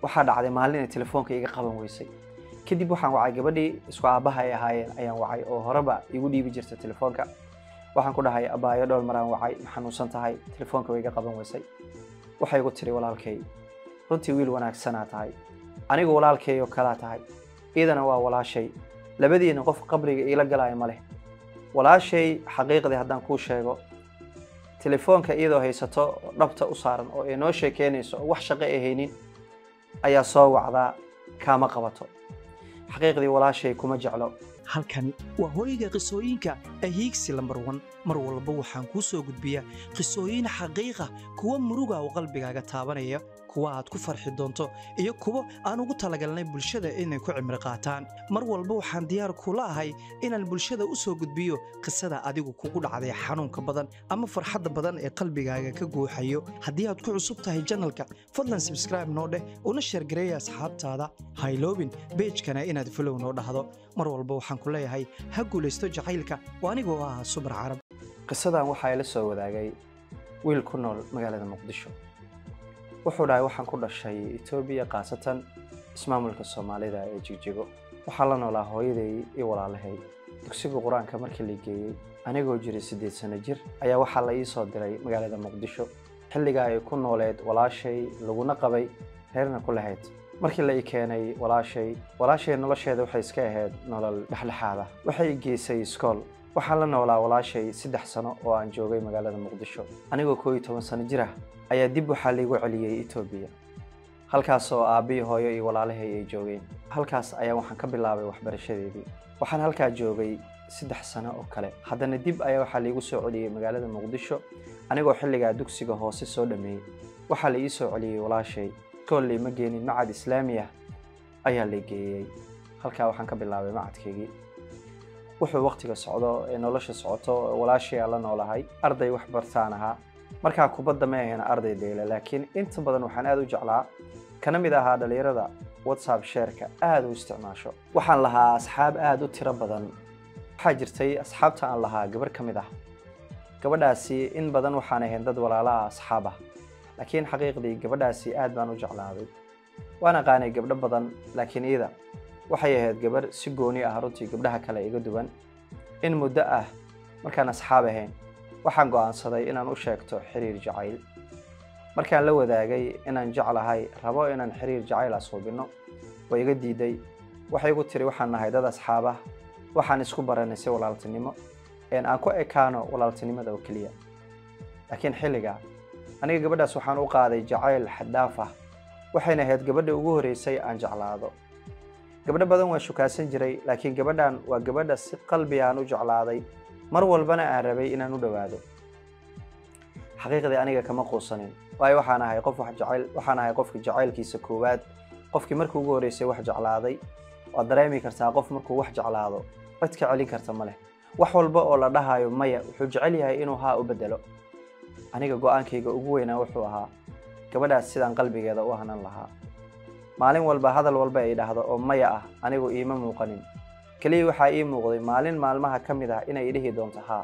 waxaa dhacday maalin inay telefoonka iga qaban weysay kadib waxaan wacay gabadhii isku aabbaha ay ahaayeen ayaan wacay oo horeba igu dhiibi jirta telefoonka waxaan ku dhahay abaayo dhowr maraan wacay ma xanuunsan tahay telefoonka way iga qaban weysay waxay igu tiri walaalkay runtii wiil wanaagsanaa tahay anigu walaalkay oo kalaa tahay iidana waa walaashay labadiina qof qabriga iila galaayo ma leh walaashay xaqiiqdii haddaan kuu sheego telefoonka iyadoo haysato oo dhabta u saaran oo ay noo sheekeynayso oo wax shaqo ay haynin ayaa soo wacdaa kaama qabato xaqiiqdii walaashay kuma jeclo halkani waa hooyga qisooyinka ahiigsi lambar wan mar walba waxaan kuu soo gudbiyaa qisooyin xaqiiqa kuwa muruga oo qalbigaaga taabanaya kuwa aad ku farxi doonto iyo kuwo aan ugu talagalnay bulshada inay ku cimri qaataan mar walba waxaan diyaar kula ahay inaan bulshada u soo gudbiyo qisada adigu kugu dhacday xanuunka badan ama farxadda badan ee qalbigaaga ka guuxayo haddii aad ku cusub tahay janalka fadlan sabskraibe noo dheh una sheergareeya asxaabtaada hayloobin beejkana inaad fulow noo dhahdo mar walba waxaan ku leeyahay ha guulaysto jacaylka oo anigoo ah subar carab qisadan waxaa ila soo wadaagay wiil ku nool magaalada muqdisho wuxuu dhahay waxaan ku dhashay etoobiya khaasatan ismaamulka soomaalida ee jigjigo waxaa la noolaa hooyaday iyo walaalahay dugsiga qur-aanka markii la geeyey anigoo jiray siddeed sano jir ayaa waxaa la ii soo diray magaalada muqdisho xilligaa ay ku nooleed walaashay laguna qabay reerna ku lahayd markii la ii keenay walaashay walaashay nolosheeda waxay iska ahayd nolol dhexdhexaada waxay i geysay iskool waxaan la noolaa walaashay saddex sano oo aan joogay magaalada muqdisho anigoo koo iyo toban sano jir ah ayaa dib waxaa laigu celiyey etoobiya halkaas oo aabbihii hooyo iyo walaalahay ay joogeen halkaas ayaa waxaan ka bilaabay waxbarashadeedii waxaan halkaa joogay saddex sano oo kale haddana dib ayaa waxaa laigu soo celiyey magaalada muqdisho anigoo xilligaa dugsiga hoose soo dhammeeyey waxaa la ii soo celiyey walaashay iskool ma geenin macad islaami ah ayaa la geeyey halkaa waxaan ka bilaabay macadkeygii wuxuu waqtiga socdo ee nolosha socoto walaashay aan la noolahay arday wax bartaan ahaa markaa kubadda ma ahayn arday dheela laakiin inta badan waxaan aad u jeclaa kana mid ahaa dhallinyarada whatsapp sheerka aad u isticmaasho waxaan lahaa asxaab aad u tiro badan waxaa jirtay asxaabta aan lahaa gabarh ka mid ah gabadhaasi in badan waxaan ahayn dad walaalaha asxaab ah laakiin xaqiiqdii gabadhaasi aad baan u jeclaaday waan aqaanay gabdho badan laakiin iyada waxay ahayd gabarh si gooni ah runtii gabdhaha kale iga duwan in muddo ah markaan asxaab ahayn waxaan go'aansaday inaan u sheegto xiriir jacayl markaan la wadaagay inaan jeclahay rabo inaan xiriir jacayl asuubinno way iga diiday waxay igu tiri waxaan nahay dad asxaab ah waxaan isku baranay si walaaltinimo een aan ku ekaano walaaltinimada oo keliya laakiin xilligaa aniga gabadhaas waxaan u qaaday jacayl xaddaaf ah waxayna ahayd gabadha ugu horreysay aan jeclaado gabdho badan waan shukaasan jiray laakiin gabadhan waa gabadha si qalbi aan u jeclaaday mar walbana aan rabay inaan u dhowaado xaqiiqdii aniga kama quusanin waayo waxaan ahay qof wax jecel waxaan ahay qofka jacaylkiisa koowaad qofkii markii ugu horreysay wax jeclaaday waad dareemi kartaa qof markuu wax jeclaado cid ka celin karta ma leh wax walba oo la dhahayo maya wuxuu jecel yahay inuu haa u bedelo aniga go-aankayga ugu weynaa wuxuu ahaa gabadhaas sidaan qalbigeeda u hanan lahaa maalin walba hadal walba ay dhahdo oo maya ah anigu iima muuqanin keliya waxaa ii muuqday maalin maalmaha ka mid ah inay dhihi doonto haa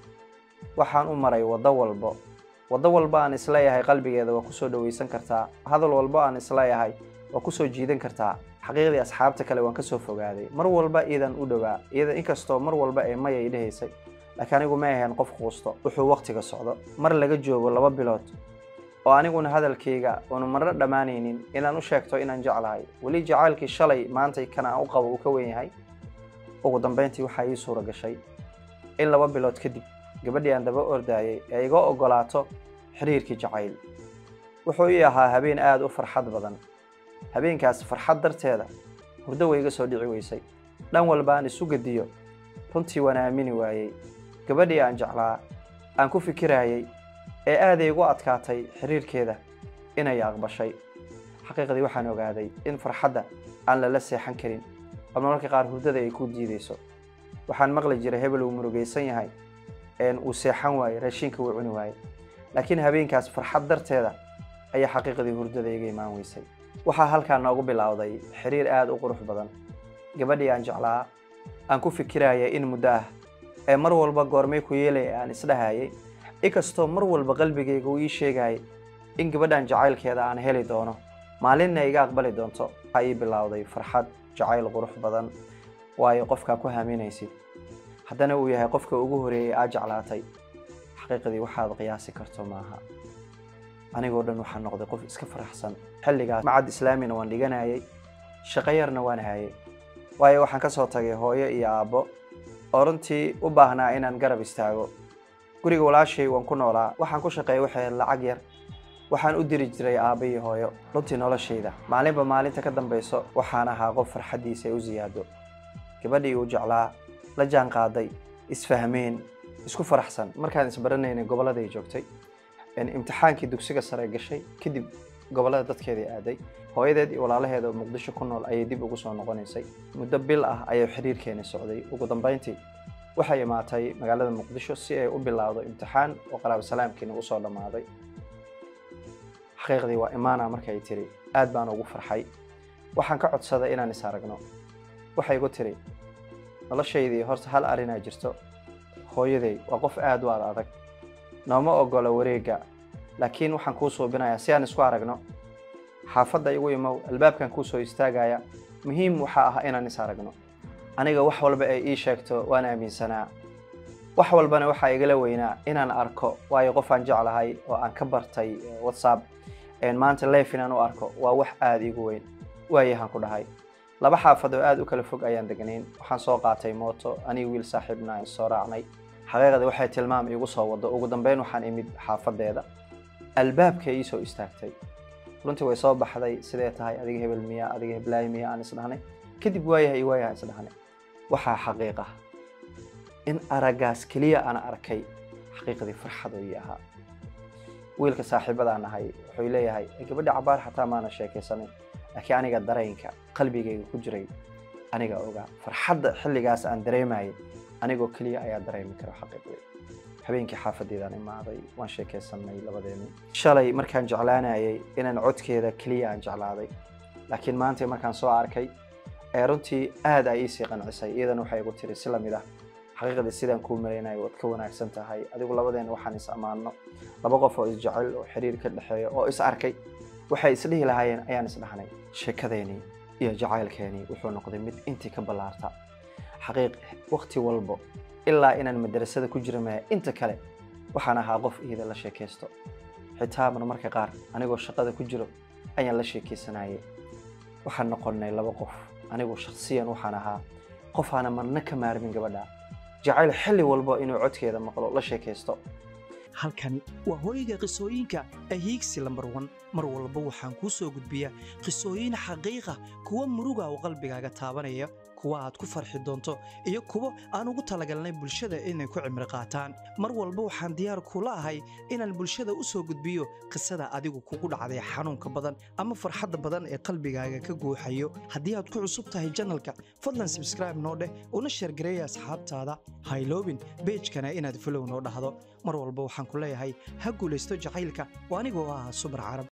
waxaan u maray waddo walbo waddo walba aan isleeyahay qalbigeeda waa kusoo dhawaysan kartaa hadal walbo aan isleeyahay waa kusoo jiidan kartaa xaqiiqdii asxaabta kale waan kasoo fogaaday mar walba iidan u dhowaa iyada inkastoo mar walba ee maya i dhahaysay laakiin anigu ma ahayn qof quusto wuxuu waqtiga socdo mar laga joogo laba bilood oo aniguna hadalkayga uunu marna dhammaanaynin inaan u sheegto inaan jeclahay weli jacaylkii shalay maantay kan aan u qabo uu ka weyn yahay ugu dambayntii waxaa ii suura gashay in laba bilood kadib gabadhii aan daba ordaayay ee iga oggolaato xiriirkii jacayl wuxuu ii ahaa habeen aad u farxad badan habeenkaas farxad darteeda hurdo way iga soo dhici weysay dhan walba aan isu gediyo runtii waan aamini waayey gabadhii aan jeclaa aan ku fikirayay ee aaday igu adkaatay xiriirkeeda inay aqbashay xaqiiqdii waxaan ogaaday in farxadda aan lala seexan karin oo mararka qaar hurdada ay ku diidayso waxaan maqli jiray hebel uu murugaysan yahay een uu seexan waaye raashinka wuu cuni waaye laakiin habeenkaas farxad darteeda ayaa xaqiiqdii hurdada iga imaan weysay waxaa halkaa noogu bilowday xiriir aad u qurux badan gabadhii aan jeclaa aan ku fikiraya in muddo ah ee mar walba goormay ku yeelaya aan isdhahayay inkastoo mar walba qalbigayga uu ii sheegayay in gabadhan jacaylkeeda aan heli doono maalinna iga aqbali doonto waxaa ii bilowday farxad jacayl qurux badan waayo qofkaa ku haaminaysid haddana uu yahay qofka ugu horeeyey aa jeclaatay xaqiiqdii waxaad qiyaasi karto maaha anigoo dhan waxaa noqday qof iska faraxsan xilligaas macad islaamina waan dhiganayay shaqo yarna waan hayay waayo waxaan ka soo tagay hooyo iyo aabbo oo runtii u baahnaa inaan garab istaago guriga walaashay waan ku noolaa waxaan ku shaqeeyay waxay lacag yar waxaan u diri jiray aabba iyo hooyo runtii noloshayda maalinba maalinta ka dambayso waxaan ahaa qof farxaddiisa ay u siyaado gabadhii uu jeclaa la jaan qaaday isfahmeen isku faraxsan markaan isbaranaynay gobolladay joogtay imtixaankii dugsiga sare gashay kadib gobollada dadkeedii aaday hooyadeed iyo walaalaheeda oo muqdisho ku nool ayay dib ugu soo noqonaysay muddo bil ah ayay xiriirkeeni socday ugu dambayntii waxay imaatay magaalada muqdisho si ay u bilaawdo imtixaan oo qaraabo salaamkiina usoo dhammaaday xaqiiqdii waa imaana markay tiri aad baan ugu farxay waxaan ka codsaday inaan is aragno waxay igu tiri noloshaydii horta hal arrinaa jirto hooyaday waa qof aad u ad adag nooma ogola wareegga laakiin waxaan kuu suubinayaa si aan isku aragno xaafadda igu imow albaabkan kuu soo istaagaya muhiim waxaa ah inaan is aragno aniga wax walba ay ii sheegto waan aaminsanaa wax walbana waxaa igala weynaa inaan arko waayo qof aan jeclahay oo aan ka bartay whatsapp maanta leef inaan u arko waa wax aada iigu weyn waayahaan ku dhahay laba xaafad oo aada u kala fog ayaan degnayn waxaan soo qaatay mooto aniga wiil saaxiibna aan soo raacnay xaqiiqdii waxay tilmaam iigu soo wado ugu dambeyn waxaan imid xaafadeeda albaabka ii soo istaagtay runtii way soo baxday sidee tahay adiga hebel miya adiga heblaay miya aan isdhahnay kadib waayahay iyo waayaha isdhahnay waxaa xaqiiq ah in araggaas keliya aan arkay xaqiiqdii farxad ii ahaa wiilka saaxiibadaan ahay wuxuu leeyahay gabadha cabaar xataa maana sheekaysanin laakiin aniga dareenka qalbigayga ku jiray aniga ogaa farxadda xilligaas aan dareemayay anigoo keliya ayaa dareemi kara xaqiiqdii habeenkii xaafadeedaan imaaday waan sheekaysanay labadeenu shalay markaan jeclaanayay inaan codkeeda keliya aan jeclaaday laakiin maanta markaan soo arkay ee runtii aad ay iisii qancisay iyadana waxay igu tiri si lamid ah xaqiiqdii sidaan kuu malaynayo waad ka wanaagsan tahay adigu labadeena waxaan is ammaano laba qof oo isjecel oo xiriir ka dhexeeya oo is arkay waxay isdhihi lahaayeen ayaan isdhahnay sheekadeenii iyo jacaylkeenii wuxuu noqday mid intii ka ballaarta xaqiiq waqti walbo ilaa inaan madrasada ku jira maya inta kale waxaan ahaa qof iyada la sheekaysto xitaa marmarka qaar anigoo shaqada ku jiro ayaan la sheekaysanayay waxaan noqonnay laba qof anigu shakhsiyan waxaan ahaa qof aana marna ka maarmin gabadha jacayl xilli walbo inuu codkeeda maqlo la sheekaysto halkani waa hooyga qisooyinka ahiigsi lambar wan mar walba waxaan kuu soo gudbiyaa qisooyin xaqiiqa kuwa muruga oo qalbigaaga taabanaya kuwa aad ku farxi doonto iyo kuwo aan ugu talagalnay bulshada inay ku cimri qaataan mar walba waxaan diyaar kula ahay inaan bulshada u soo gudbiyo qisada adigu kugu dhacday xanuunka badan ama farxadda badan ee qalbigaaga ka guuxayo haddii aad ku cusub tahay janalka fadlan sabskraibe noo dheh una sheergareeya asxaabtaada hayloobin beejkana inaad folow noo dhahdo mar walba waxaan ku leeyahay ha guulaysto jacaylka oo anigoo ah subar carab